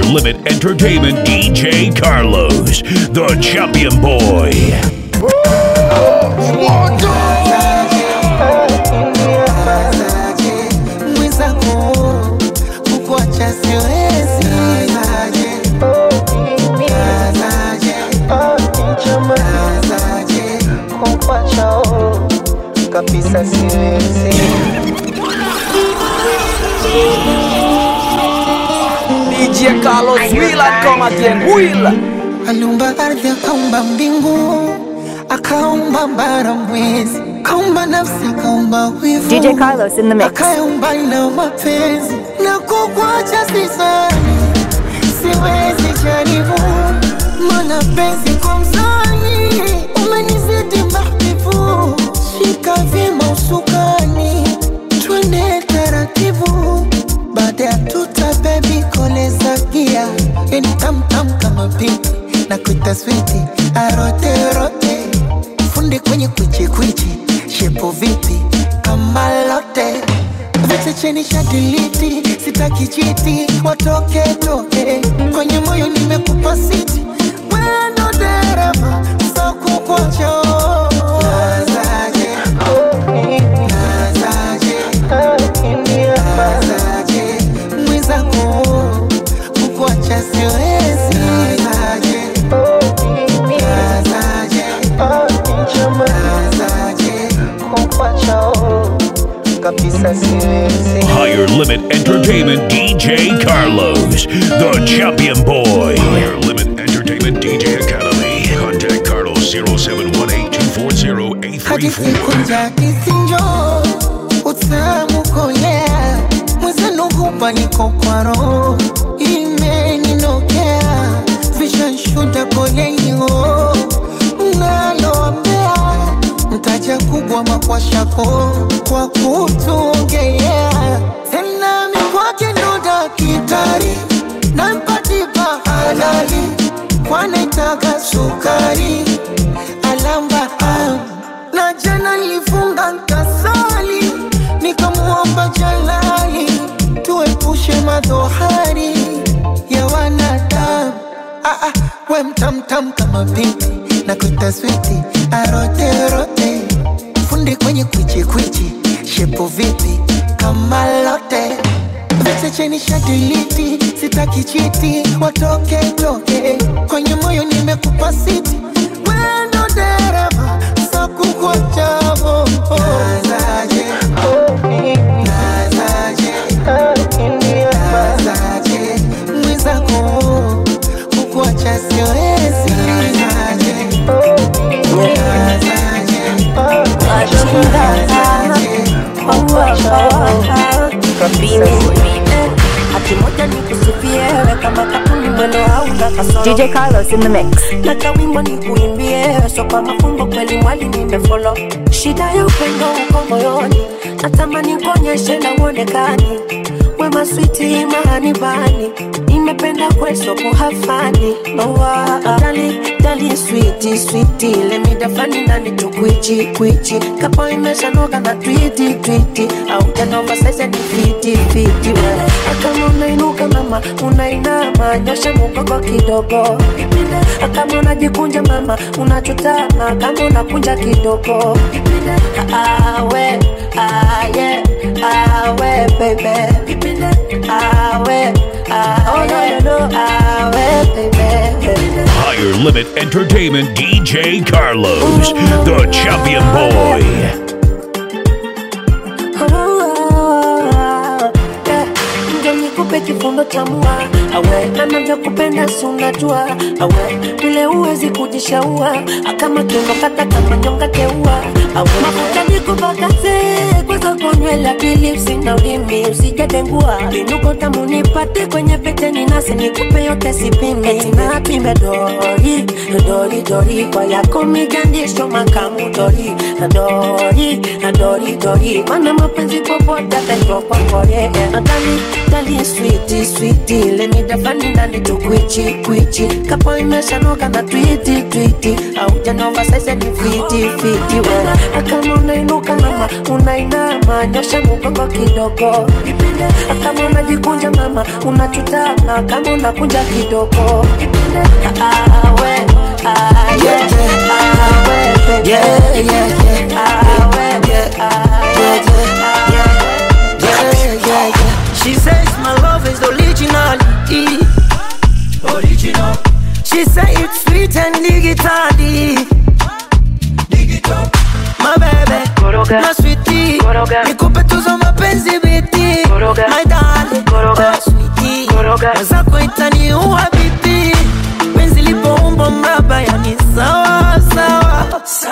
Limit Entertainment DJ Carlos, the champion boy. mwenzako kukuacha siwezi kukuacha kabisa siwezi DJ Carlos Willa come again Willa aliumba ardhi akaumba mbingu akaumba bara mwezi akaumba nafsi akaumba wivu DJ Carlos in the mix. akaumba na mapenzi na kukuacha sisani siwezi jaribu mana penzi kwa mzani umenizidi mahbibu shika vyema usukani twende taratibu baada ya tuta bebi koleza gia yani tamtam kama pipi na kuita switi aroterote fundi kwenye kwichikwichi shepo vipi kama lote vete cheni shadiliti sitaki chiti watoke toke kwenye moyo nimekupa siti wendo dereva sokukocho nazaje nazaje nazaje mwenzako kukuacha siwezi nazaje nazaje nazaje kukuacha kabisa siwezi Higher Limit Entertainment DJ Carlos, the champion boy. Higher Limit Entertainment DJ Academy. Contact Carlos 0718 hadi siku njakisinjo utamu kolea mwezenugupa niko kwa roho imeninokea vishanshuda kolenio naloambea mtaja kubwa makwashako kwa kutuongelea tena mikwake ndo dakitari nampatipa halali kwanaitaka sukari alamba ah. na jana nilifunga nkasali nikamwomba jalali tuepushe madhohari ya wanadamu ah, ah, we mtamtam kama pipi na kuita switi aroterote fundi kwenye kwichikwichi shepo vipi kama lote vete cheni shadiliti sitaki chiti watoke toke kwenye moyo nimekupa siti wendo dereva sakukwachavo nazaje nazaje nazaje mwenzako kukuacha siwezi nazaje Akimoja nikusifie we kama katuni mwendo hauna kasoro DJ Carlos in the mix. na kawimbo nikuimbie so kwa mafumbo kweli mwali nimefolo shida ya upendo uko moyoni natamani kuonyeshe na uonekani wema switi mahani bani nimependa kweso kuhafani nowa dali dali switi switi lemidafani nani tukwichi kwichi kapo imeshanoga na twiti twiti au janova saize ni fiti fiti we akama unainuka mama unainama nyosha mugongo kidogo kama unajikunja mama unachutama kama unakunja kidogo awe aye awe baby awe oh no no no awe baby Higher Limit Entertainment DJ Carlos, the champion boy. ndio nikupe kifundo cha mua awe anavyokupenda si unajua awe vile uwezi kujishaua akama kiuno kata kama nyonga teua awe mafuta nikupakaze kwanza konywela bilipsi na ulimi usijadengua vinuko tamu nipate kwenye pete ninasi nikupe yote sipime tina pime dori dori dori kwa yako mijandisho makamu dori dori dori dori mana mapenzi popote ataitwa kwa kore dali dali sweet switi switi lemidafani ndani tukwichi kwichi kapo imeshanoka na twiti twiti aujanova saize ni fiti fiti we kama unainuka mama unainama nyosha mugongo kidogo kama unajikunja mama unachutama kama unakunja kidogo Ah, we, ah, yeah, ah, we, baby. Yeah, yeah, yeah. Ah, we, ah, yeah, yeah, Yeah, yeah, yeah. She says my love is originality. Original. She say it's sweet and digitally. Digital. My baby. Koroga. My sweetie. Koroga. Nikupe tuzo mapenzi biti. Koroga. My darling. Koroga. My sweetie. Koroga. Mwenzako itaniua bibi. Penzi lipoumba mraba yani sawa sawa.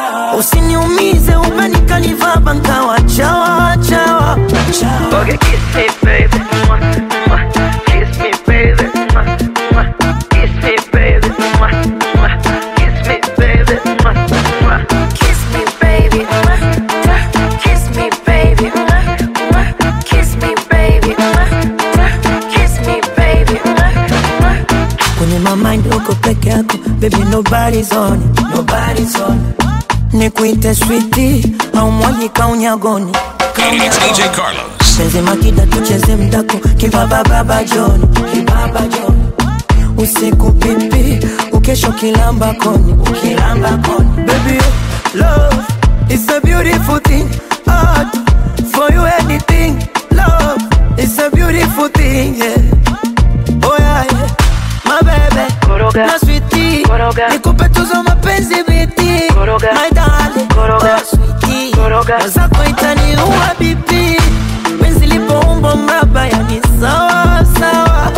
Usiniumize umenikaniva nkawa chawa chawa. chawa. Okay, kiss me, baby. Mwah, mwah. Kiss me, baby. Mwah, mwah. Kiss me, baby. Mwah, mwah. Kiss me, baby. Mwah, mwah. Kiss me, baby. Mwah, mwah. Kiss me, baby. Mwah, mwah. Kiss me, baby. Mwah, mwah. Kiss me, baby. Mwah, mwah. kwenye mamind uko peke yako baby nobody's on it, nobody's on it. nikuite switi au mwagika unyagoni It's DJ Carlos. penzi makida tucheze mdako kibaba baba joni kibaba joni usiku pipi ukesho kilamba koni ukilamba koni baby love is a beautiful thing art for you anything love is a beautiful thing yeah oh yeah, yeah. my baby Koroga. na sweetie Koroga. nikupe tuzo mapenzi biti Koroga. my darling Koroga. oh sweetie Koroga. mwenzako itaniua bibi penzi lipoumba mraba yani sawa sawa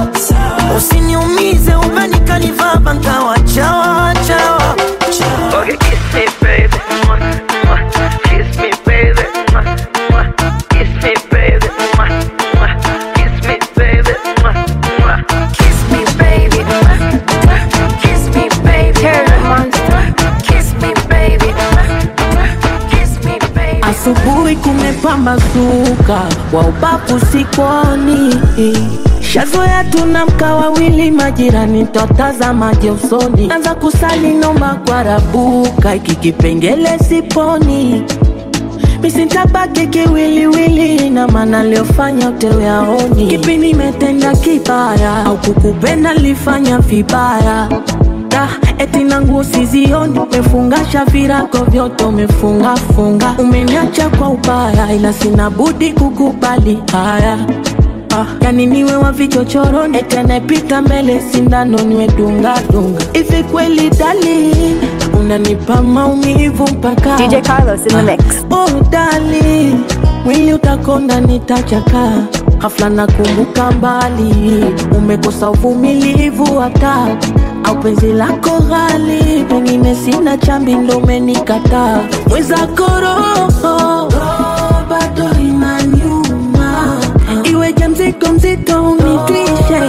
usiniumize umenikaniva nkawa chawa chawa Okay, kiss me, baby. Mwah, mwah. Kiss me, baby. Mwah, mwah. Kiss me, baby. Mwah, mwah. Kiss me, baby. Mwah, mwah. Kiss me, baby. Mwah, mwah. Kiss me, baby. Mwah, mwah. Kiss me, baby. Mwah, mwah. Kiss me, baby. Asubuhi kumepambazuka, wa ubavu sikoni. Shazoea tunamka wawili, majirani twatazamaje usoni. Anza kusali nomba kwa rabuka, iki kipengele siponi misintabaki kiwiliwili na maana liofanya utewe aoni kipi nimetenda kibaya au kukupenda lifanya vibaya Da, eti na nguo sizioni umefungasha virago vyote umefungafunga umeniacha kwa ubaya ila sina budi kukubali haya Ah, yani niwe wa vichochoroni eti anayepita mbele sindano niwe dunga dunga hivi kweli dali unanipa maumivu mpaka DJ Carlos in the mix. Oh dali, mwili utakonda nitachaka, ghafla nakumbuka mbali, umekosa uvumilivu hata au penzi lako ghali, pengine sina chambi ndo umenikataa, mwenzako roho bado inaniuma, iweje mzigo mzito unitwishe,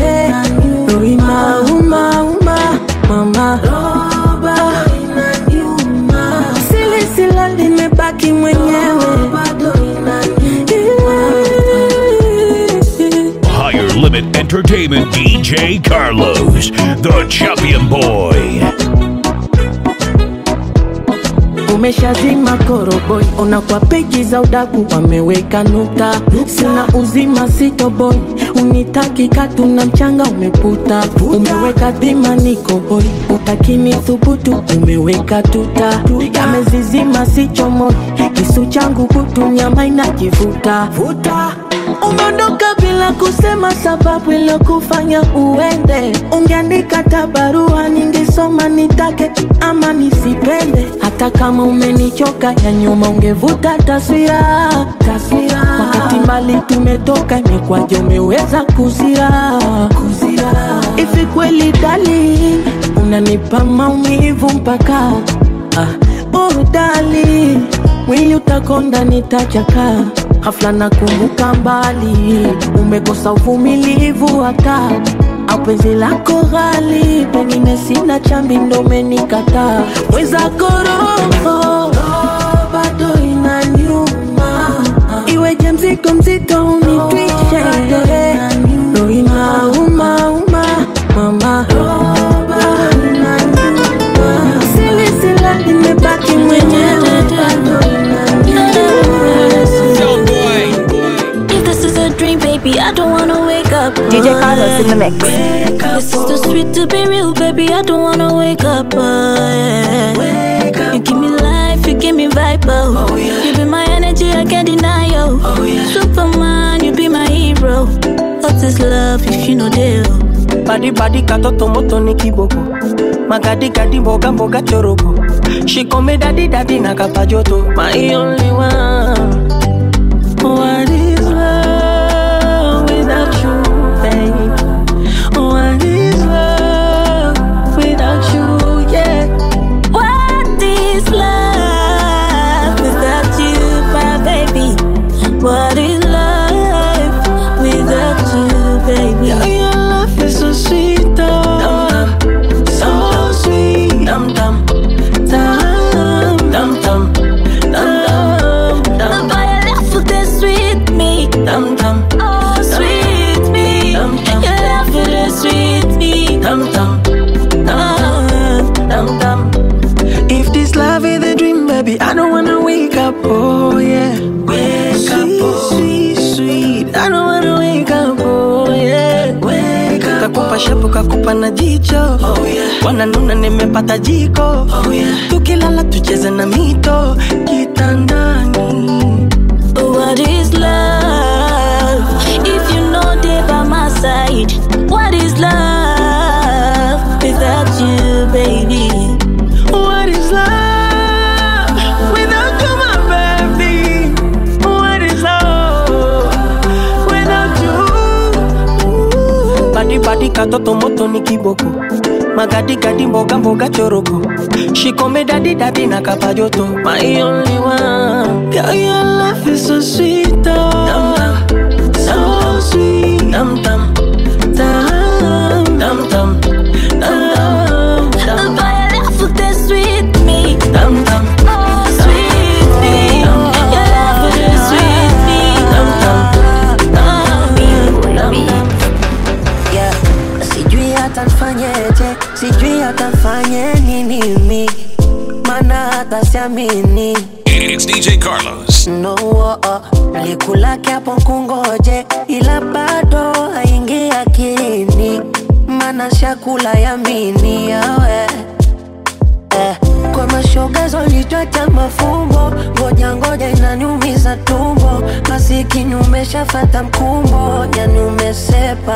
roho inauma mama Sili sila limebaki mwenyewe Higher Limit Entertainment DJ Carlos, the champion boy. umeshazima koroboi ona kwa peji za udaku wameweka nukta sina uzima sitoboi unitaki katu na mchanga umeputa umeweka dhima niko hoi utakini thubutu umeweka tuta yamezizima sichomoi kisu changu kutu nyama inajivuta umeondoka bila kusema sababu iliyokufanya uende ungeandika hata barua ningesoma nitake ama nisipende hata kama umenichoka ya nyuma ungevuta taswira taswira wakati mbali tumetoka imekwaje umeweza kuzira kuzira hivi kweli dali unanipa maumivu mpaka ah, oh dali mwili utakonda nitachaka ghafla nakumbuka mbali umekosa uvumilivu hata au penzi lako ghali pengine sina chambi ndo umenikataa mwenzako roho bado inaniuma iweje mzigo mzito unitwishe roho DJ Carlos in the mix. This is too sweet to be real, baby. I don't wanna wake up. Oh, yeah. You give me life, you give me vibe. Oh. You be my energy, I can't deny. Oh. Superman, you be my hero. What is love if you know deal? badi badi katoto moto ni kiboko magadi gadi mboga mboga choroko shikome dadi dadi na kapajoto my only one what is love without you babe what is love without you yeah What is love without you, my baby? What is life without you, baby? Yeah, your love is so sweet, oh. so sweet. Dum dum, dum dum dum, dum dum dum Boy, your love for this sweet me. dum dum Oh, sweet me. Dum, dum. Your love for this sweet me. dum dum Oh, dum dum. If this love is a dream, baby, I don't wanna wake up. Oh yeah, wake up, oh. sweet, sweet. I don't wanna wake up. Oh yeah, wake up. Kakupa shapu kakupa na jicho. Oh yeah, wananuna nimepata jiko. Oh yeah, tukilala tucheze na mito kitandani. what is love? If you know they by my side, what is love without you, baby? What is love without you, my baby? What is love without you? Badi badi katoto moto ni kiboko magadi gadi mboga mboga choroko shikome dadi dadi na kapajoto my only one girl your love is so sweet oh. so sweet dum dum dum dum dum dum dum dum Boy, your love for this sweet me. dum dum Oh, sweet me. Your love for this sweet me. dum dum Oh, yeah. Sijui hata nfanyeje, sijui hata nfanye nini mi, mana hata siamini It's DJ Carlos. no oh, oh. Likulake hapo kungoje, ila bado haingi akilini, mana shakula yamini yawe eh. Kwa mashoga zolitweta mafumbo, ngoja ngoja inaniumiza tumbo, masikini umeshafata mkumbo, yani umesepa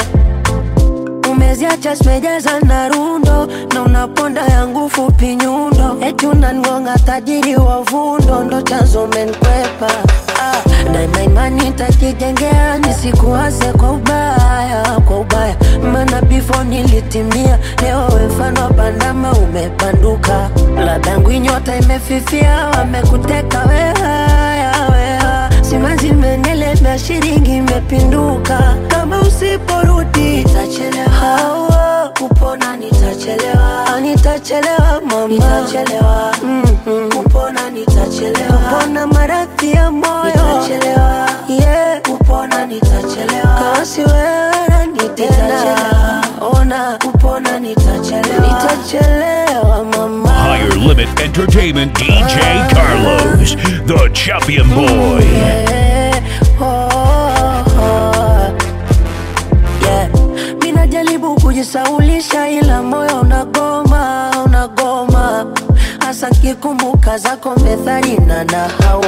umeziacha zimejaza na rundo na unaponda yangu fupi nyundo eti unangonga tajiri wa vundo ndo chanzo menkwepa ah, daima imani tajijengea nisikuwaze kwa ubaya kwa ubaya mana bifo nilitimia leo wefano wa bandama umepanduka ladangu inyota imefifia wamekuteka wehaya weha simazi menelemea shiringi imepinduka kama usiporudi nitachelewa kupona nitachelewa Ah, nitachelewa mama nitachelewa mm-hmm. kupona nitachelewa kupona maradhi ya moyo nitachelewa yeah. kupona nitachelewa kasi wewe nitachelewa ona kupona nitachelewa nitachelewa mama Higher Limit Entertainment DJ Carlos, the champion boy. Yeah, oh, oh. Yeah. Mi najaribu kujisaulisha ila moyo unagoma, unagoma hasa kikumbuka zako methali na nahau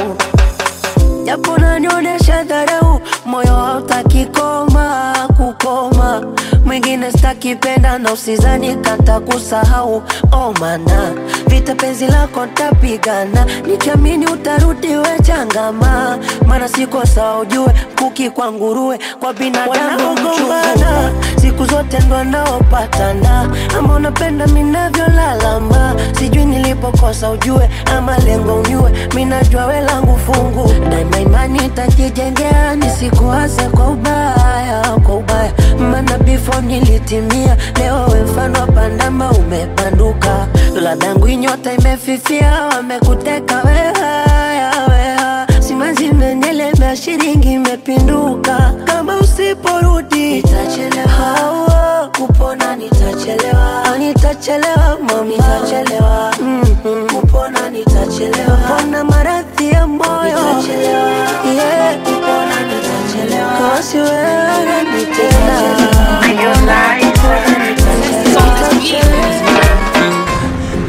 japo nanionyesha dharau, moyo hautaki koma kukoma. Mwingine stakipenda na usizani kata kusahau, oh mana vita penzi lako ntapigana, nikiamini utarudi we changama, maana siko sawa ujue, kuki kwa nguruwe, kwa binadamu mchungana, siku zote ndo naopatana, ama unapenda minavyolalama, sijui nilipokosa ujue, ama lengo unyue, minajua we langu fungu, daima imani takijengea, nisikuwaze kwa ubaya, kwa ubaya, maana before nilitimia, leo we mfano wa pandama umepanduka, ladangu inyota imefifia, wamekuteka wehaya, weha simanzi imenielemea, shilingi imepinduka, kama usiporudi nitachelewa, kupona nitachelewa, Ah, nitachelewa mama, nitachelewa mm-hmm. kupona nitachelewa, kupona maradhi ya moyo nitachelewa, yeah. kupona nitachelewa, kasi wewe nitena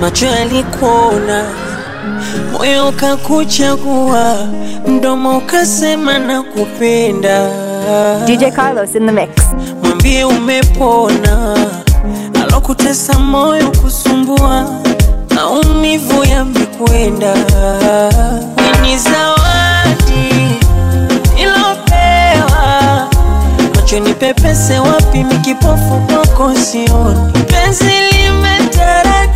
macho yalikuona, moyo ukakuchagua, mdomo ukasema nakupenda. DJ Carlos in the mix. Mwambie umepona, alokutesa moyo kusumbua, maumivu yamekwenda. Ni zawadi ilopewa macho ni pepese wapi mikipofu kwako sioni penzi limetaradadi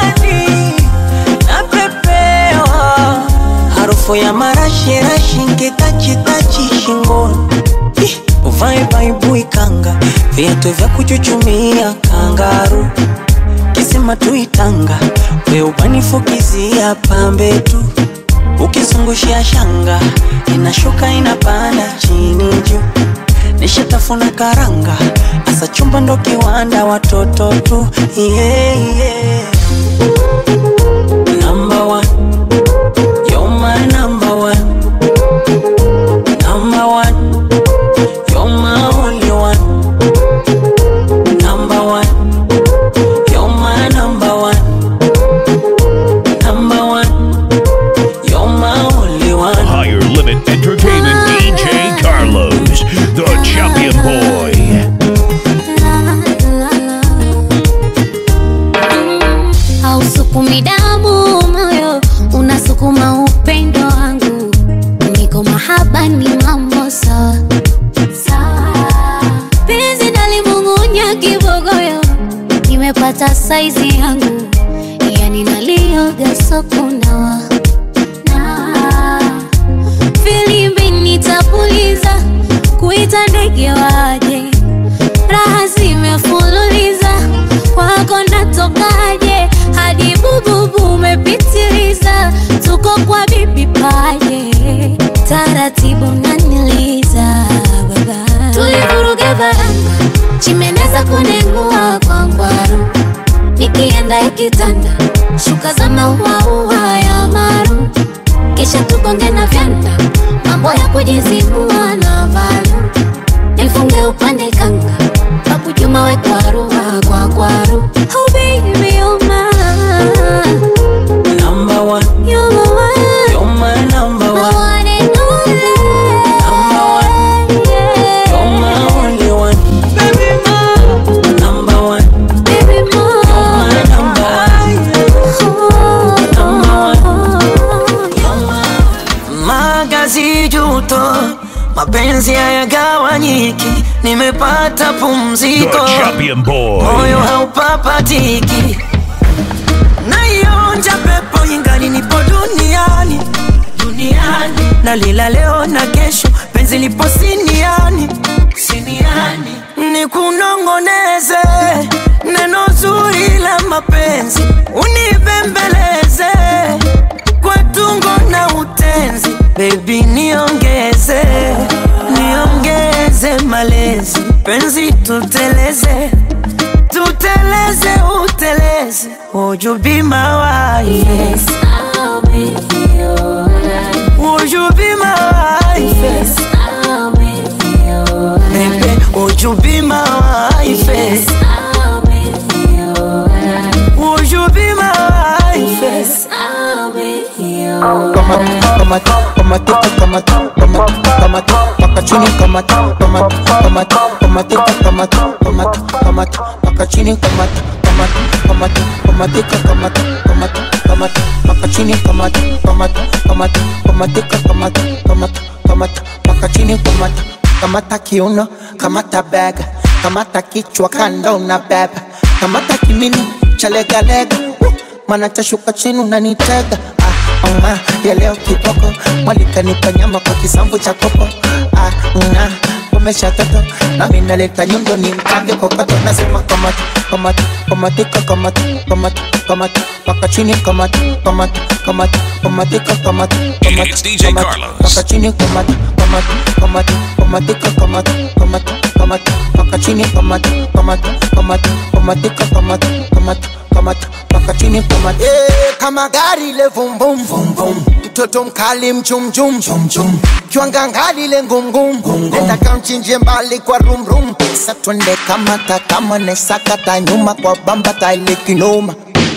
napepewa harufu ya marashirashi nkitachitachi shingoni Ih, uvae baibui kanga viatu vya kuchuchumia kangaru kisima tuitanga we ubanifukizia pambe tu ukizungushia shanga inashuka inapanda chini juu nishatafuna karanga asa chumba ndo kiwanda watoto tu yeah, yeah. Number one. You're my number one. Number one. You're my only one. Number one. You're my number one. Number one. You're my only one. Higher Limit Entertainment DJ Carlos, the champion boy. hausukumi damu moyo unasukuma upendo wangu niko mahaba ni mambo sawa sawa penzi nalimung'unya kibogoyo nimepata saizi yangu yani nalioga sokunawa na filimbi nitapuliza kuita ndege waje raha zimefululiza kwako natokaje hadi bububu umepitiliza tuko kwa bibi paje taratibu naniliza baba tulivuruga baranga chimeneza kunengua kwa ngwaru nikienda ikitanda shuka za mauaua ya maru kisha tukonge na vyanda mambo ya kujizibua na valu nifunge upande kanga pakujuma we kwaru kwa kwaru oh baby oh my Number one. you're my one You're my number my one. one and only Number one. You're my only one. Baby, Number one. baby more My number one. Magazi juto, mapenzi hayagawanyiki, nimepata The pumziko, champion boy. moyo haupapatiki, naionja pepo ingali nipo duniani duniani, nalila leo na kesho, penzi lipo siniani siniani, nikunongoneze neno zuri la mapenzi, unibembeleze kwa tungo na utenzi, baby niongeze niongeze malezi, penzi tuteleze tuteleze uteleze, would you be my wife? yes I'll be your Would you be my wife? yes I'll be your Baby, would you be my wife? yes I'll be your Would you be my wife? yes I'll be your kamata kamata kamata kamata kamata kamata paka chini kamata kamata kamata kamata kamata kamata kamata paka chini kamata kamata kamata kamata kamata kamata kamata paka chini kamata kamata kamata kamata kamata kamata kamata paka chini kamata kamata kiuno kamata bega kamata kichwa kando na beba kamata kimini chalegalega mana tashuka chini unanitega ah, ah, ya leo kiboko mwalikanipa nyama kwa kisambu cha kopo ah, na umesha toto nami naleta nyundo ni mkange kokoto nasema kamata kamata kamatika kamata kamata kamata paka chini kamata kamata kamata kamatika kamata kamata It's DJ kamata, Carlos. paka chini kamata kamata kamata kamatika kamata kamata kamata paka chini kamata kamata kamata kamatika kamata kamata kamata paka chini kamata eh kama gari le vum vum vum vum mtoto mkali mchum chum chum chum kiwanga ngali le ngum ngum nenda kamchinje mbali kwa rum rum sasa twende kamata kama nesakata nyuma kwa bamba taile kinoma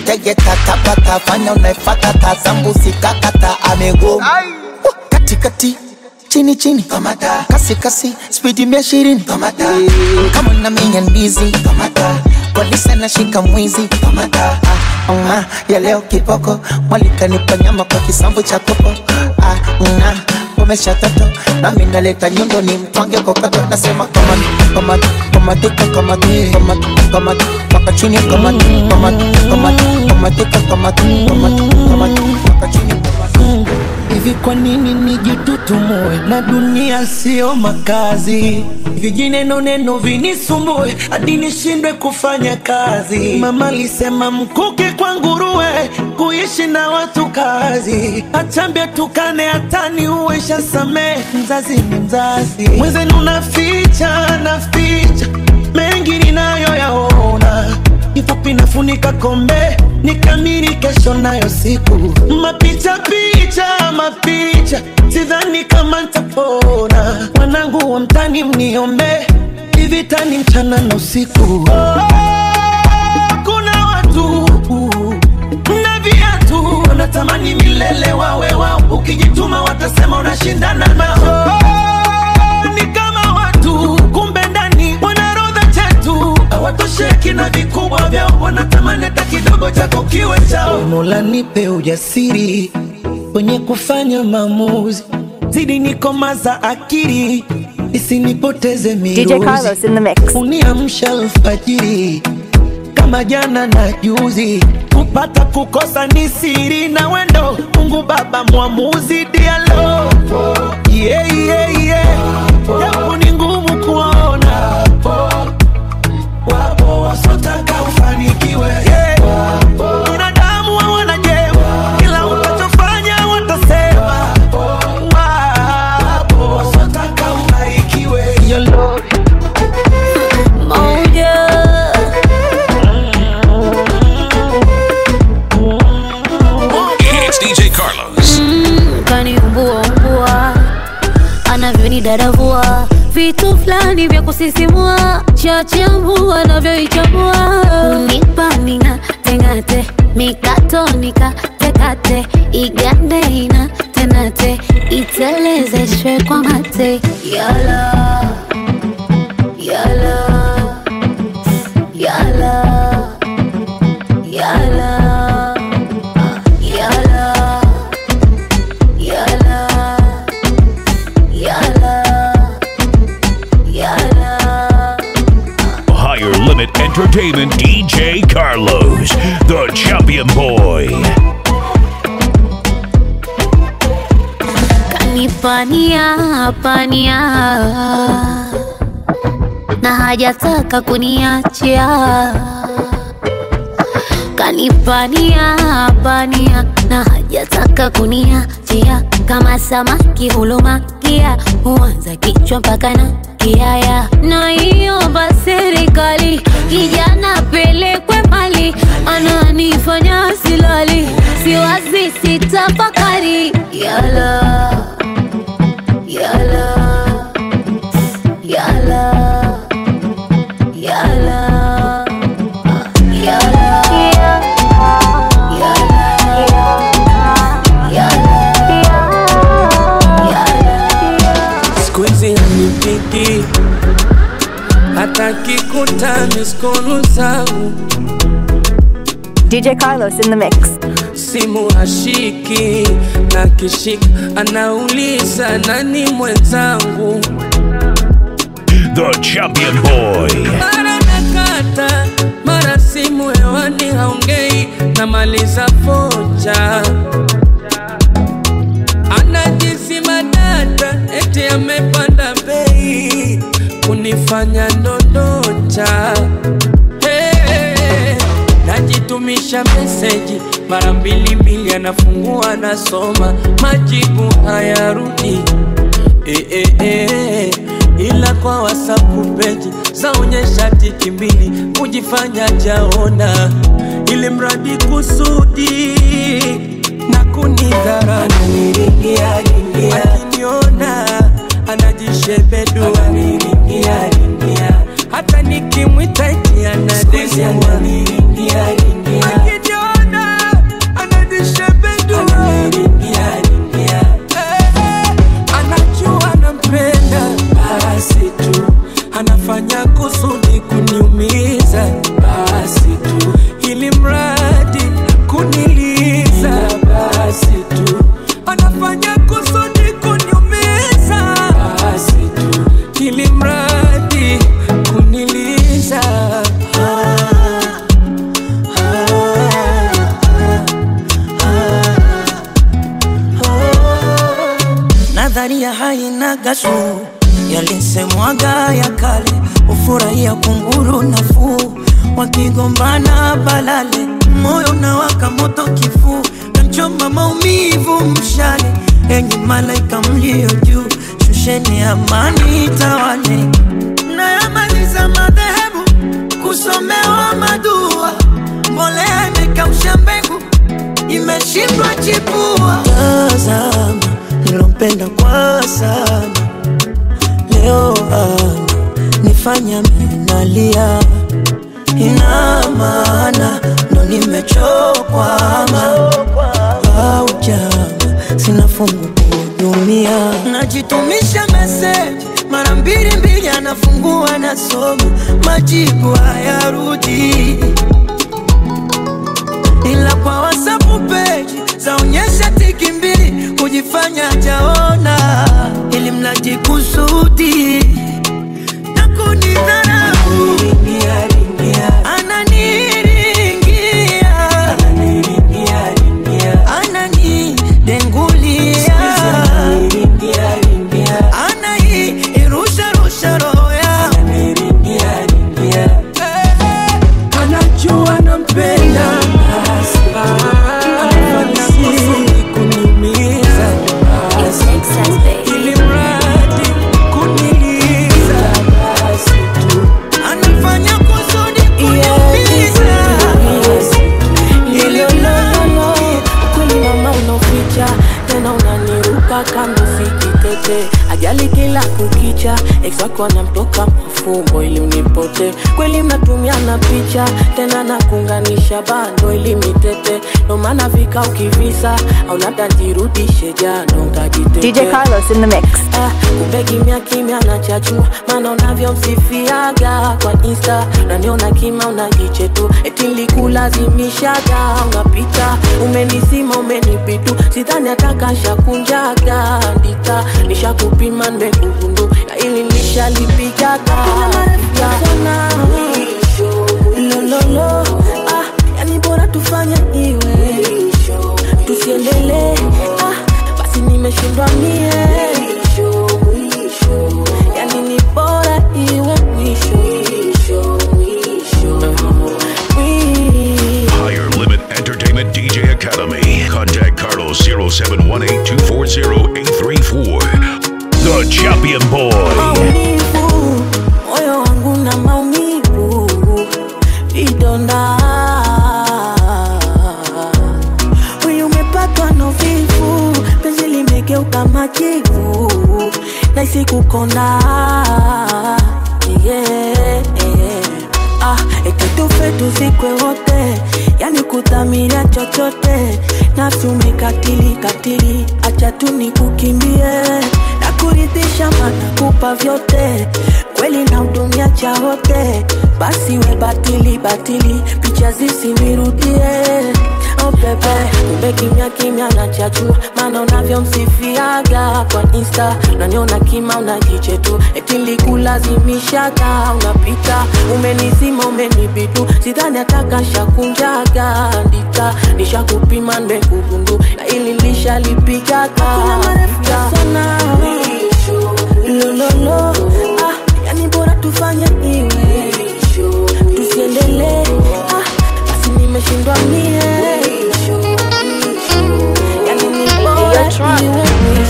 tegeta tabata fanya unaifata tazambusi kakata amegoma katikati chini chini kamata kasi kasi spidi mia ishirini kamata kama na minya ndizi kamata polisi anashika mwizi kamata ah, ah, ya leo kiboko mwalikanipa nyama kwa kisambu cha kopo ah, ah, umesha toto nami naleta nyundo ni mtwange kokoto nasema kamati kamati kamatika kamati kamati kamati mpaka chini kamati kamati kamati kamatika kamati kamati kamati mpaka chini kamati hivi kwa nini nijitutumue na dunia sio makazi vijineno neno vinisumbue hadi nishindwe kufanya kazi mama alisema mkuki kwa nguruwe kuishi na watu kazi achambia tukane hatani uwesha samee mzazi ni mzazi mwenzenu naficha naficha mengi ninayoyaona kifupi nafunika kombe nikamiri kesho nayo siku mapicha picha mapicha sidhani kama ntapona wanangu wa mtani mniombe ivitani mchana na usiku oh, kuna watu na viatu wanatamani milele wawe wao ukijituma watasema unashindana nao oh, ni kama watu kumbe ndani wanarodha chetu hawatosheki na vikubwa vyao wanatamani hata kidogo chako kiwe chao mola nipe ujasiri kwenye kufanya maamuzi zidi nikomaza akili isinipoteze DJ miruzi Carlos in the mix. uniamsha alfajiri kama jana na juzi kupata kukosa ni siri na wendo mungu baba mwamuzi dialo yeah, yeah, yeah. japo ni ngumu kuona wapo wasotaka ufanikiwe yeah. binadamu hawana jema kila utachofanya watasema wapo wasotaka ubarikiwe Your Lord. Moja. It's DJ Carlos. kaniumbua umbua anavyonidadavua vitu fulani vya kusisimua chachambua anavyoichambua unipa mina tengate mikatonika tekate igande ina tenate itelezeshwe kwa mate yala yala yala yala yala Yala, yala, yala. Higher Limit Entertainment DJ Carlos, the champion boy. Kanipania pania na hajataka kuniachia kanipania pania na hajataka kuniachia kama samaki hulumakia huanza kichwa mpaka na kiaya na iomba serikali kijana pelekwe mbali ananifanya silali siwazi sitafakari yala yala yala yala siku hizi hanipiki hata kikuta miskolu zangu DJ Carlos in the mix. simu hashiki na kishika anauliza nani mwenzangu The champion boy. mara nakata mara simu hewani haongei namaliza foja anajisima data eti amepanda bei kunifanya ndondocha hey, najitumisha meseji mara mbili mbili anafungua anasoma majibu hayarudi eh, eh, eh. ila kwa wasapu peji zaonyesha tiki mbili kujifanya jaona ili mradi kusudi na kunidhara akiniona anajishebedua hata nikimwita eti anadesiwa akiniona kusudi kuniumiza, basi tu ili mradi kuniliza, basi tu anafanya kusudi kuniumiza, basi tu ili mradi kuniliza. nadharia haina gashu yalisemwaga ya kale ufurahia kunguru nafuu wakigombana balale moyo na waka moto kifuu namchoma maumivu mshale enyi malaika mlio juu shusheni amani tawale nayamaliza madhehebu kusomewa madua mbolea imekausha mbegu imeshindwa chipua tazama nilompenda kwa sana leo ana nifanya minalia ina maana ndo nimechokwama au jama sina fungu kuhudumia najitumisha meseji mara mbili mbili anafungua nasoma majibu hayarudi ila kwa wasapu peji zaonyesha tiki mbili kujifanya jaona ili mlaji kusudi na kunidharau ananiringia ananidengulia anairusharusha roho yangu anajua nampenda anafanya kusudi kuniumiza ili mradi kuniliza anafanya kusudi kuniumiza Ilololo, kweli mama unaficha tena unaniruka kando sikitete ajali kila kukicha ex wako anamtoka mafumbo ili unipote kweli mnatumiana picha tena nakunganisha bando ili mitete ndo maana vika ukivisa au labda jirudishe jano utajitetea DJ Carlos in the mix. Ah, kumbe kimya kimya nachachua maana unavyomsifiaga kwa insta naniona kima unajiche tu eti nilikulazimishaga unapita umenisima umenipitu sidhani atakashakunjaga ndika nishakupima nimekugundu na ili nishalipigaga lololo ah, yani bora tufanye iwe tusiendelee ah, basi nimeshindwa mie yani ni bora iwe mwisho Mwi- Higher Limit Entertainment DJ Academy. Contact Carlos 0718 240 834. The Champion Boy. maumivu moyo wangu na maumivu vidonda huyu umepatwa na uvivu penzi limegeuka majivu naisi kukonda yeah. ah, eti tufe tuzikwe wote yani kudhamiria chochote nafsi umekatili katili acha tu nikukimbie na kuridhisha mana kupa vyote kweli na hudumia cha wote basi we batili batili picha zisinirudie Oh bebe, kumbe kimya kimya nachachua maana unavyomsifiaga kwa insta unaniona kima unajiche tu eti nilikulazimishaga unapita umenizima umenibitu sidhani atakashakunjaga ndika nishakupima nimekugundu na ili lishalipigaga lololo ah, yani bora tufanye iwe tusiendelee ah, basi nimeshindwa mie yani ni bora iwe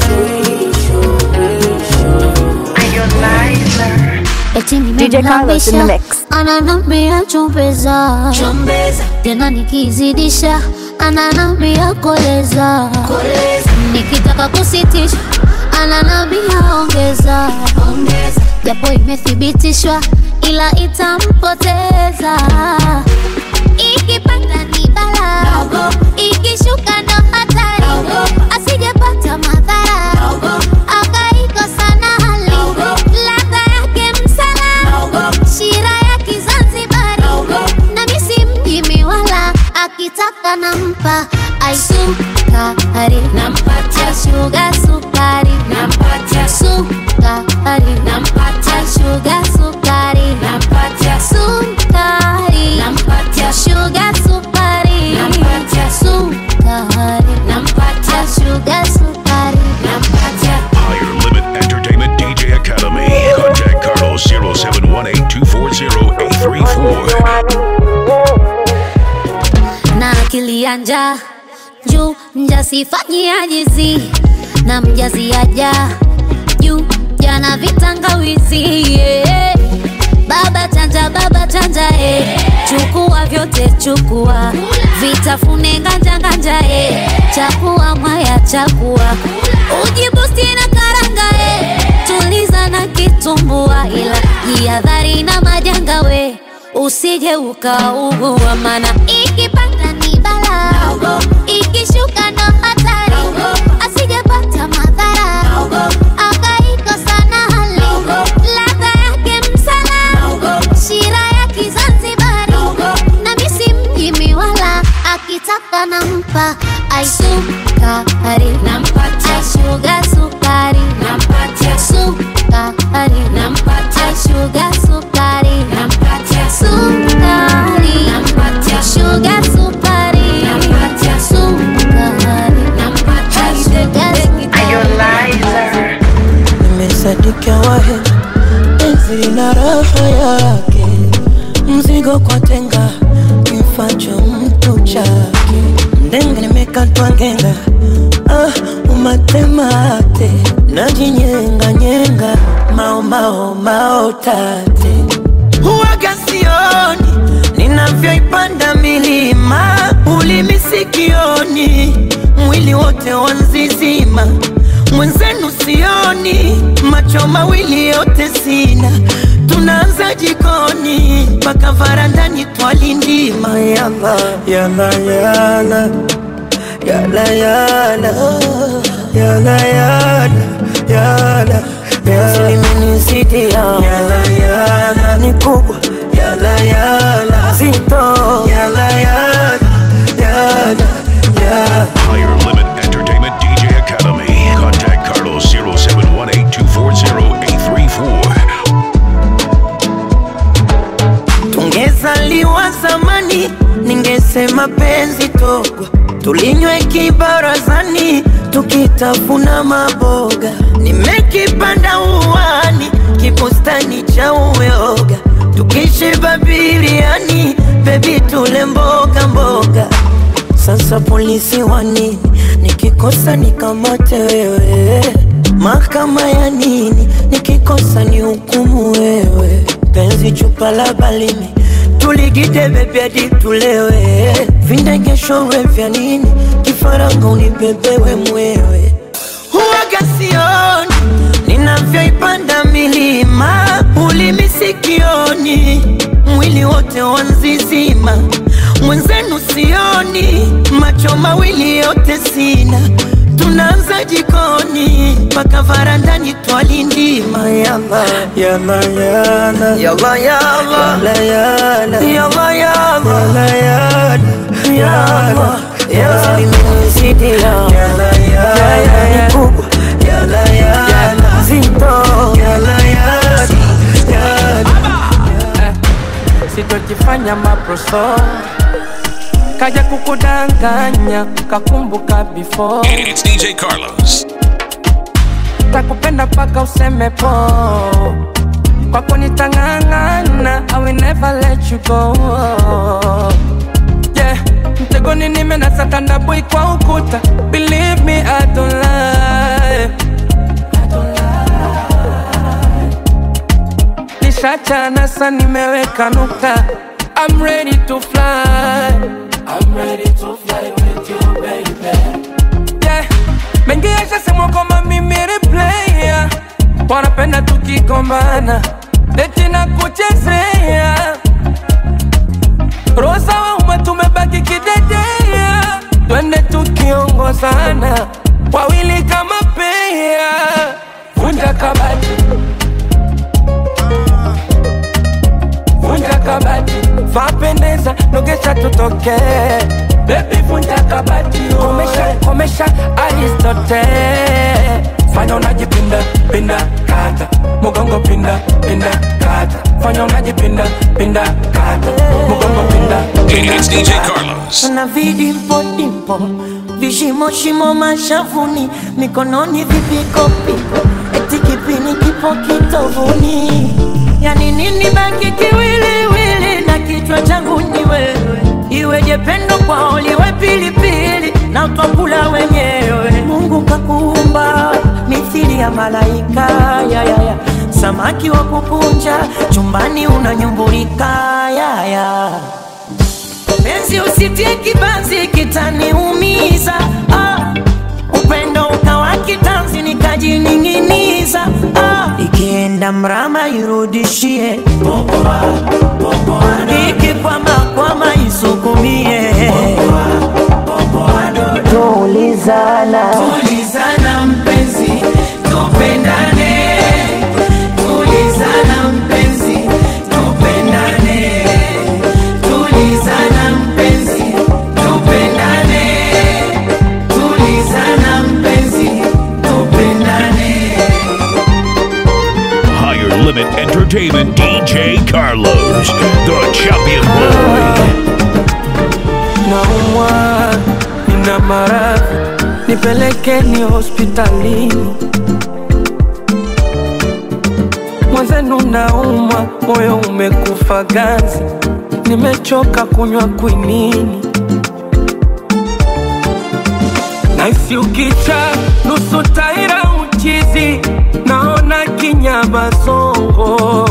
Eti DJ Carlos in the nimemlambisha mix. ananambia chombeza tena nikizidisha ananambia koleza nikitaka kusitisha ananambia ongeza japo imethibitishwa ila itampoteza ikipanda ni bala ikishuka ndo hatari asijepata madhara akaikosa na hali ladha yake msala She nampa ai sukari nampatia shuga sukari nampatia sukari nampatia shuga sukari nampatia sukari nampatia shuga sukari nampatia sukari nampatia shuga sukari nampatia Higher Limit Entertainment DJ Academy. Contact Carlos 0718-240-834. na akili ya njaa juu mjasifanyia jizi na mjaziaja juu jana vitangawizi yeah. baba chanja baba chanja eh. chukua vyote chukua vitafune nganja nganja eh. chakua mwaya chakua ujibusti na karanga eh. tuliza na kitumbua ila jihadhari na majanga we usije ukaugua mana ikipanda ni bala ikishuka ndo hatari asijepata madhara akaikosa na hali ladha yake msala shira ya kizanzibari na misi mjimi wala akitaka nampa aisukari nampatia shuga sukari nampatia sukari nampatia shuga sukari nampatia sukari nampatia shuga sukari nampatia sukari nampatia shuga sukari nimesadikia wahe penzi lina raha yake mzigo kwa tenga kimfacho mtu chake ndenga nimekatwa ngenga ah, umatemate najinyenga nyenga mao mao mao tate huwaga sioni ninavyoipanda milima ulimi sikioni mwili wote wanzizima mwenzenu sioni macho mawili yote sina tunaanza jikoni mpaka varandani twalindima yala yala yala yala yala yala yala yala yalimenisidia yala yala ni kubwa yala yala zito yala yala yala yala Higher Limit Entertainment DJ Academy. Contact Carlos 0718-240-834. tungezaliwa zamani ningesema penzi togwa tulinywe kibarazani tukitafuna maboga nimekipanda uwani kibustani cha uyoga tukishiba biriani bebi tule mboga mboga sasa polisi wa nini nikikosa nikamate wewe mahakama ya nini nikikosa ni hukumu wewe penzi chupa la balimi tuligide bebi hadi tulewe vindegeshowe vya nini kifaranga unibebewe mwewe huwaga sioni ninavyoipanda milima ulimi sikioni mwili wote wanzizima mwenzenu sioni macho mawili yote sina tunaanza jikoni mpaka varandani twalindima yala yala yala yala yala yala yala yala yala yala yala yala limenizidia yala yala ni kubwa yala yala zito yala yala yala sitojifanya maproso kaja kukudanganya kakumbuka before It's DJ Carlos. takupenda paka useme po kwako nitang'ang'ana I will never let you go yeah mtegoni nimenasa tandabui kwa ukuta believe me I don't lie nishachana sa nimeweka nukta I'm ready to fly I'm ready to fly with you baby yeah mengi yashasemwa kwamba mimi ni player wanapenda tukigombana eti na kuchezea rosa wa umma tumebaki kidedea twende tukiongozana wawili kama pea vunja kabati vunja kabati vapendeza nogesha tutoke bebi vunja kabati komesha komesha aristote fanya unajipinda pinda kata mugongo pinda pinda kata fanya unajipinda pinda kata mugongo pinda It's DJ Carlos. na vidimpo dimpo vishimo shimo mashavuni mikononi vipikopiko eti kipini kipo kitovuni yani nini baki kiwiliwili na kichwa changu ni wewe iweje pendo kwao liwe pilipili na twakula wenyewe mungu kakuumba mithili ya malaika ya, ya, ya. samaki wa kukunja chumbani unanyumbulika ya, ya. Penzi usitie kibanzi kitaniumiza ah. Upendo ukawa kitanzi nikajining'iniza ah. Ikienda mrama irudishie ikikwama kwama isukumie Tulizana tulizana mpenzi tupendane tulizana mpenzi tupendane tulizana mpenzi tupendane tulizana mpenzi tupendane Higher Limit Entertainment DJ Carlos, the champion boy. naumwa nina maradhi nipelekeni hospitalini mwenzenu naumwa moyo umekufa ganzi nimechoka kunywa kwinini naisi ukicha nusu taira uchizi naona kinyama zongo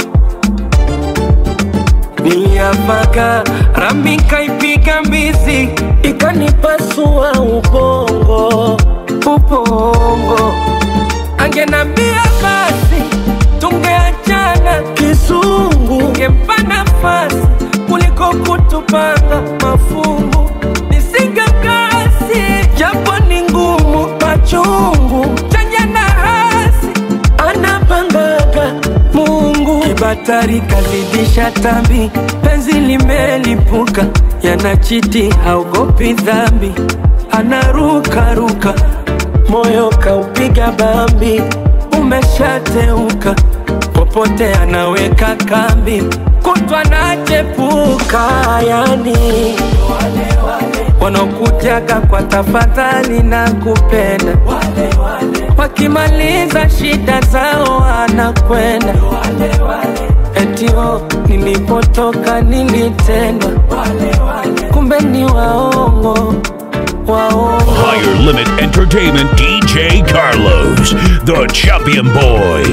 niliapaga rami kaipiga mbizi ikanipasua ubongo ubongo angenambia basi tungeachana kisungu ngempa nafasi kuliko kutupanga mafungu nisingekasi japo ni ngumu machungu chanya na hasi anapangaga mungu kibatari kazidisha tambi penzi limelipuka yanachiti haogopi dhambi anarukaruka moyo kaupiga bambi umeshateuka popote anaweka kambi kutwa nachepuka yani wanaokujaga kwa tafadhali na kupenda wakimaliza shida zao anakwenda etio nilipotoka nilitendwa kumbe ni waongo waongo Higher Limit Entertainment DJ Carlos, the champion boy.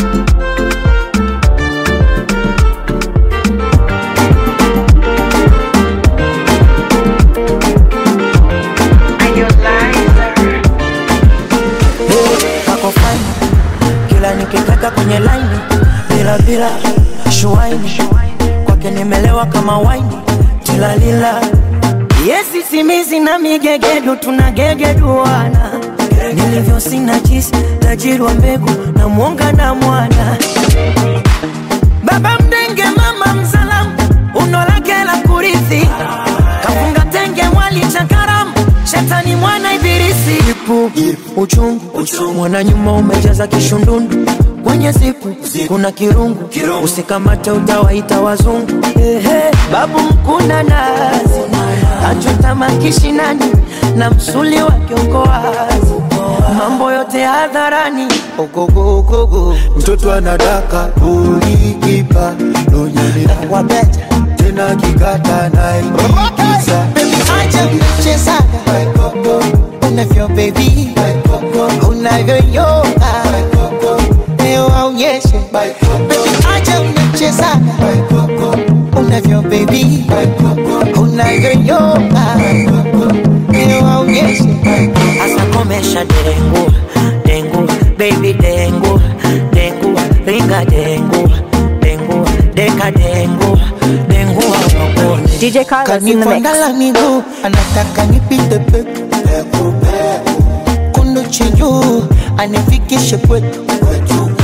wako fine kila nikitaka kwenye laini bila bila shuaini kwake nimelewa kama waini tilalila yesi simizi na migegedu tunagegeduana nilivyo sina jisi tajiri wa mbegu na mwonga na mwana baba mdenge mama mzalamu unolake la kurithi kafunga tenge mwali cha karamu shetani mwana ibilisi ipu uchungu mwana nyuma umejaza kishundundu kwenye zipu kuna kirungu usikamate utawaita wazungu Ehe, babu mkuna nazi achota makishinani na msuli wake uko wazi mambo yote hadharani ogogogogo mtoto anadaka ulikipa nonyelea wabeta tena kikata naikiza acha mchezaga unavyo bebi unavyoyoga leo aonyeshe Baby, acha mchezaga unavyo bebi unavyoyoga leo aonyeshe asa komesha dengu dengu baby dengu dengu ringa dengu dengu deka dengu dengu awakone DJ Carlos in the mix. kanifondala miguu anataka nipite peku kundu chinjuu anifikishe kwetu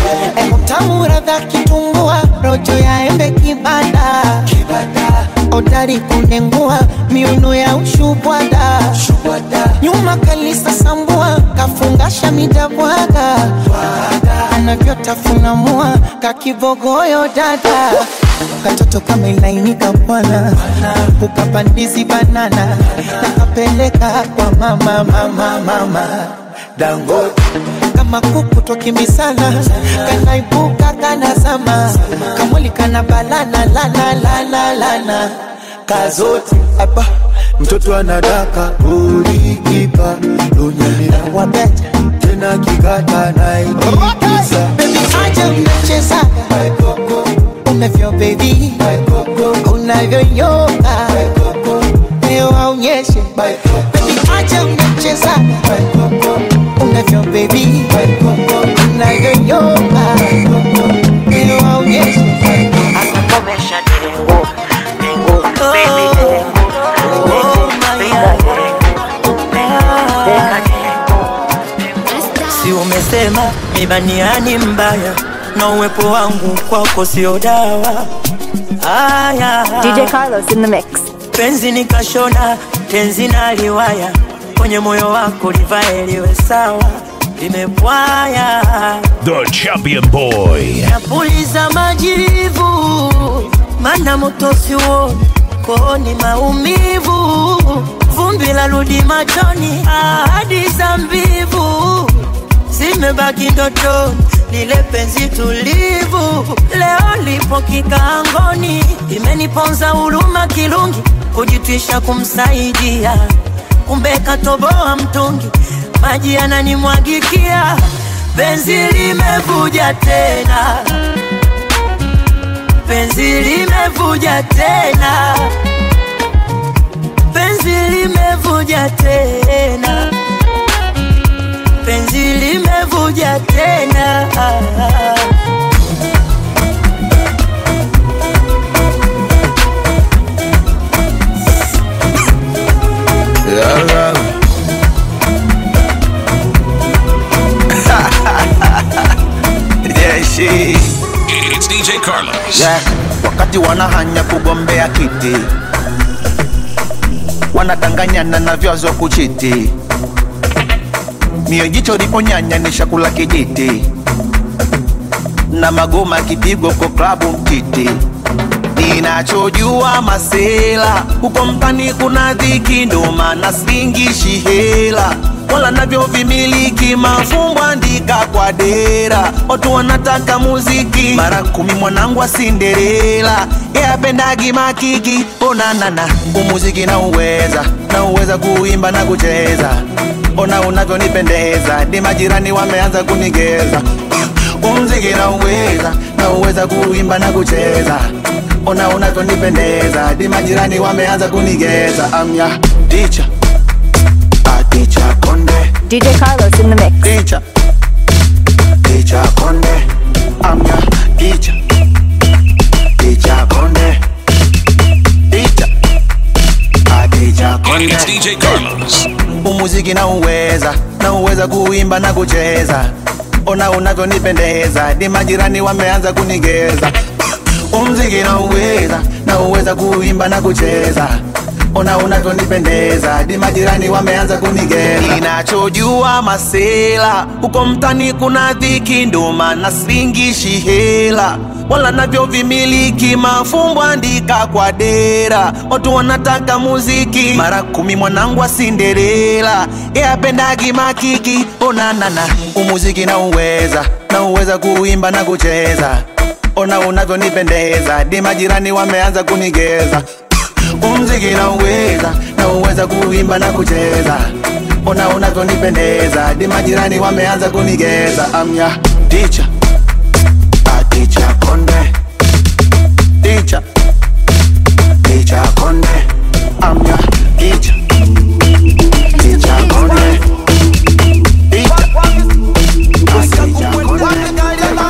utamu radha kitumbua rojo ya embe kibada oda hodari kunengua miuno ya ushubwada nyuma kalisa sambua kafungasha midabwaga anavyotafuna mua kakibogoyo dada katoto kama ilainika bwana ukapandizi banana nakapeleka kwa mama mama mama dangote kama kuku twakimbisana kanaibuka kanazama kamwili kana balana lana lana lana kazote hapa mtoto anadaka ulikipa lunyamira wabeja tena kikata naikikisa bebi aja unachezaga unavyo bebi unavyoyoga leo aonyeshe bebi aja unachezaga unavyo bebi unavyoyoga leo aonyeshe anakomesha dengo dengo baby dengo oh si umesema mibaniani mbaya na uwepo wangu kwako sio dawa aya DJ Carlos in the mix. penzi nikashona tenzi na liwaya kwenye moyo wako livae liwe sawa limepwaya The Champion Boy. napuliza majivu mana motosi uoni kooni maumivu vumbi la rudi machoni ahadi za mbivu zimebaki ndotoni lile penzi tulivu leo lipo kikaangoni imeniponza huruma kirungi kujitwisha kumsaidia kumbe katoboa mtungi maji yananimwagikia penzi limevuja tena penzi limevuja tena penzi limevuja tena penzi limevuja tena yeah, she. It's DJ Carlos. yeah. wakati wanahanya kugombea kiti wanadanganyana na vyazo kuchiti mio jicho liponyanya ni shakula kijiti na magoma kipigo kwa klabu mtiti ninachojua masela huko mtani kuna dhiki ndo maana singishi hela wala navyo vimiliki mafumbo andika kwa dera watu wanataka muziki mara kumi mwanangu wa sinderela yapendagi makiki onanana umuziki na uweza na uweza kuimba na kucheza ona unavyonipendeza ni majirani wameanza kunigeza umziki na uweza na uweza kuimba na kucheza ona unavyonipendeza di majirani wameanza kunigeza amya ticha aticha konde DJ Carlos in the mix. ticha ticha konde amya ticha ticha konde ticha aticha konde It's DJ Carlos. umuziki na uweza na uweza kuimba na kucheza ona unavyonipendeza di majirani wameanza kunigeza umziki na uweza na uweza kuimba na kucheza ona unavyonipendeza di majirani wameanza kunigeza ninachojua masela huko mtani kuna dhiki ndo maana singishi hela wala navyo vimiliki mafumbo andika kwa dera watu wanataka muziki mara kumi mwanangu wa sinderela yapendagi makiki onanana umuziki na uweza na uweza kuimba na kucheza ona unavyonipendeza di majirani wameanza kunigeza umziki na uweza na uweza kuimba na kucheza ona unavyonipendeza di majirani wameanza kunigeza amya ticha aticha konde ticha ticha konde amya ticha ticha konde ticha aticha konde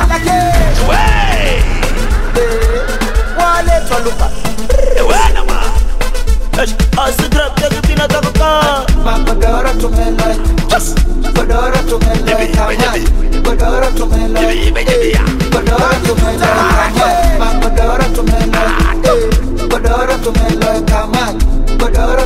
Magodoro tumeleta, godoro tumeleta, godoro tumeleta, godoro tumeleta, magodoro tumeleta, godoro tumeleta,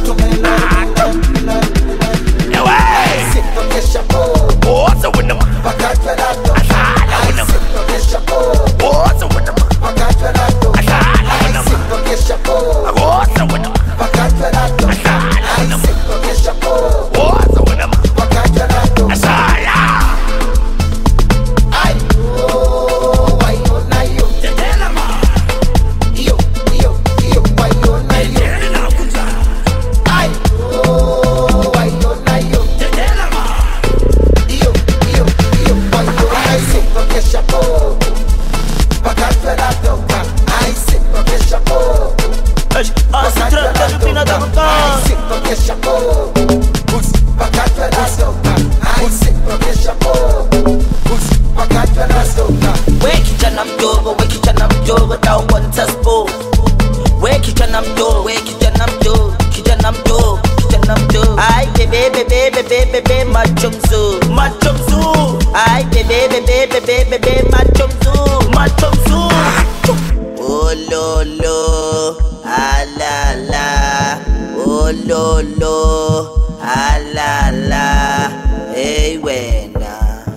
We kijana mdogo, we kijana mdogo, don't want us both. We kijana mdogo, we kijana mdogo, kijana mdogo, kijana mdogo. Ai bebe bebe bebe bebe macho mzuri, macho mzuri. Ai bebe bebe bebe bebe macho mzuri, macho mzuri. Oh lo lo, ah la la. Oh lo lo, ah la la. Hey wena,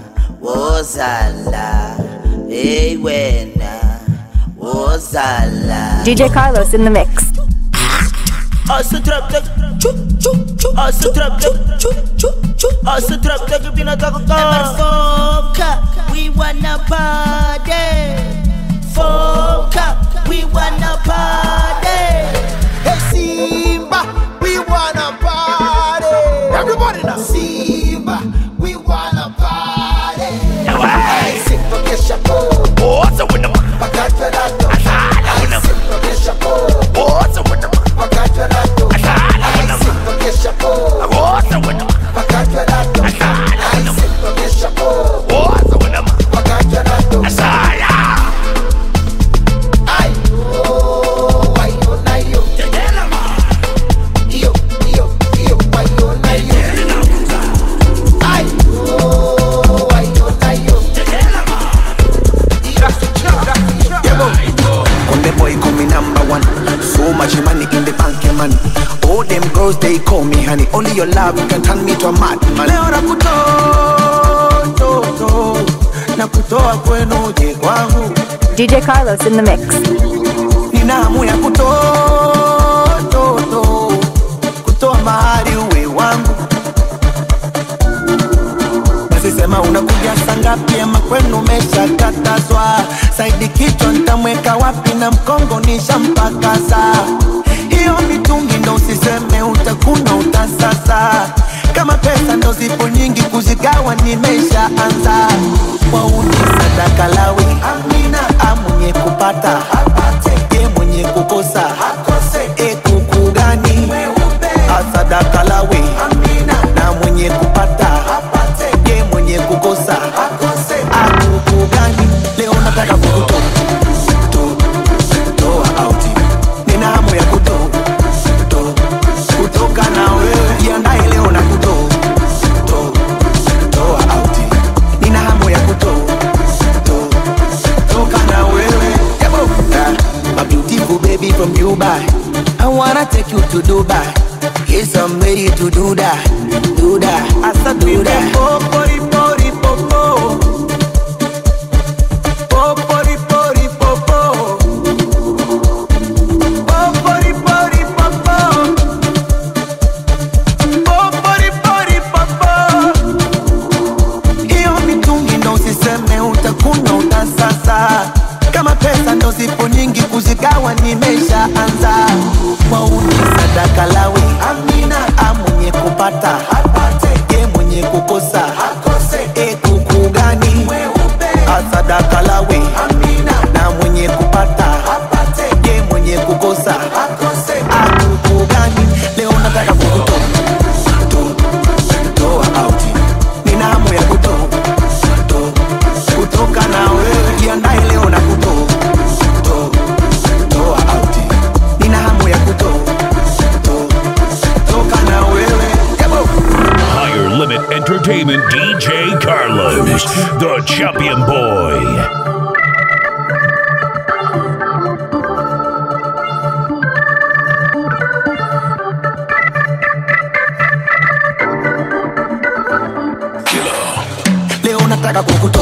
wozala. Hey wena, wozala. DJ Carlos in the mix. Asa trap tak chu chu chu Asa trap tak chu chu chu Asa trap tak pinataka ka Foka, we wanna party Foka, we wanna party Hey Simba, we wanna party. Everybody now. Simba, we wanna party. Hey, Simba, kesha po. What's up with them? Pakatwa na to. Asala with them. Simba, kesha po. What's up with them? Pakatwa na to. Asala with them. Simba, kesha po. What's up with them? Pakatwa na to. Asala with them. Simba, kesha po. What's up with them? Pakatwa na to. Asala. Ay, oh, ay, oh, na yo. Iyo, iyo, iyo, ay, oh, na yo. Ay, oh, ay, oh, na yo. Konde boy call me number one. So much money in the bank, yeah, man. All them girls they call me honey. Only your love can turn me to a mad man. leo nakutoa to, na kutoa kwenu uje kwangu DJ Carlos in the mix. nina hamu ya kutoa to, to, kutoa mahali uwe wangu basi sema unakuja sangapi ama kwenu umeshakatazwa saidi kichwa ntamweka wapi na mkongo nishampakaza hiyo mitungi ndo usiseme utakuna utasasa kama pesa ndo zipo nyingi kuzigawa nimeshaanza wauni sadaka lawi amina amwenye kupata apate ye mwenye kukosa akose e kuku gani asadaka lawi amina na mwenye kupata apate ye mwenye kukosa akose akuku gani leo nataka kukutoa to- toa auti nina hamu ya kuto to- kutoka na wewe jiandae leo na kuto to- toa auti nina hamu ya kuto to- toka na wewe Yabo. Ah, my beautiful baby from Dubai I wanna take you to Dubai Yes, I'm ready to do that, do that, Asa do that. Popori, pori, popo. Popori, pori, popo. Popori, pori, popo. Popori, pori, popo. Hiyo mitungi ndo usiseme utakuna utasasa kama pesa ndo zipo nyingi kuzigawa nimeshaanza wauni sadaka lawi amina amwenye kupata apate ye mwenye kukosa akose e kuku gani asadaka lawi amina na mwenye kupata apate ye mwenye kukosa akose akuku gani leo nataka kukutoa to- toa auti nina hamu ya kutoa to- kutoka na wewe jiandae leo na kutoa to- toa auti nina hamu ya kutoa to- toka na wewe Yabo. Higher Limit Entertainment DJ Carlos, the champion boy. nataka kukutoa